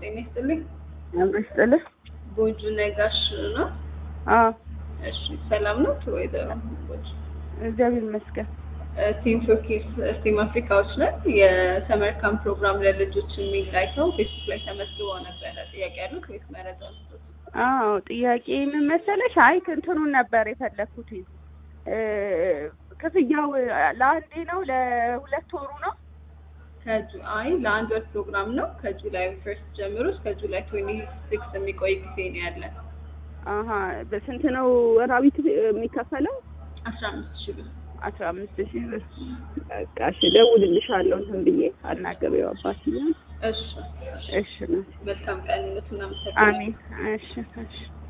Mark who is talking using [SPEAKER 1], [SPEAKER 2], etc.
[SPEAKER 1] ጤና ይስጥልኝ።
[SPEAKER 2] አብሮ ይስጥልህ።
[SPEAKER 1] ጎጁ ነጋሽ ነው።
[SPEAKER 2] አዎ
[SPEAKER 1] እሺ ሰላም ነው ወይዘሮ ጎጁ?
[SPEAKER 2] እግዚአብሔር ይመስገን።
[SPEAKER 1] ቲም ሾኬስ ስቲም አፍሪካዎች ነን። የሰመር ካምፕ ፕሮግራም ለልጆች የሚል አይተው ፌስቡክ ላይ ተመዝግበው ነበረ። ጥያቄ ያሉት ወይስ መረጃ ስጡት?
[SPEAKER 2] አዎ ጥያቄ ምን መሰለሽ? አይ እንትኑን ነበር የፈለግኩት እ ክፍያው ለአንዴ ነው ለሁለት ወሩ ነው?
[SPEAKER 1] ከጁ አይ ለአንድ ወር ፕሮግራም ነው። ከጁላይ ፈርስት ጀምሮ እስከ ጁላይ ትዌንቲ ሲክስ የሚቆይ ጊዜ ነው ያለን።
[SPEAKER 2] አሀ በስንት ነው ወራዊ ክፍ- የሚከፈለው?
[SPEAKER 1] አስራ አምስት ሺህ ብር
[SPEAKER 2] አስራ አምስት ሺህ ብር። በቃ እሺ እደውልልሻለሁ እንትን ብዬ አናግሬው አባትዬን።
[SPEAKER 1] እሺ
[SPEAKER 2] እሺ ነው።
[SPEAKER 1] መልካም ቀን ይሁንልዎት። እናመሰግናለን።
[SPEAKER 2] አሜን። እሺ እሺ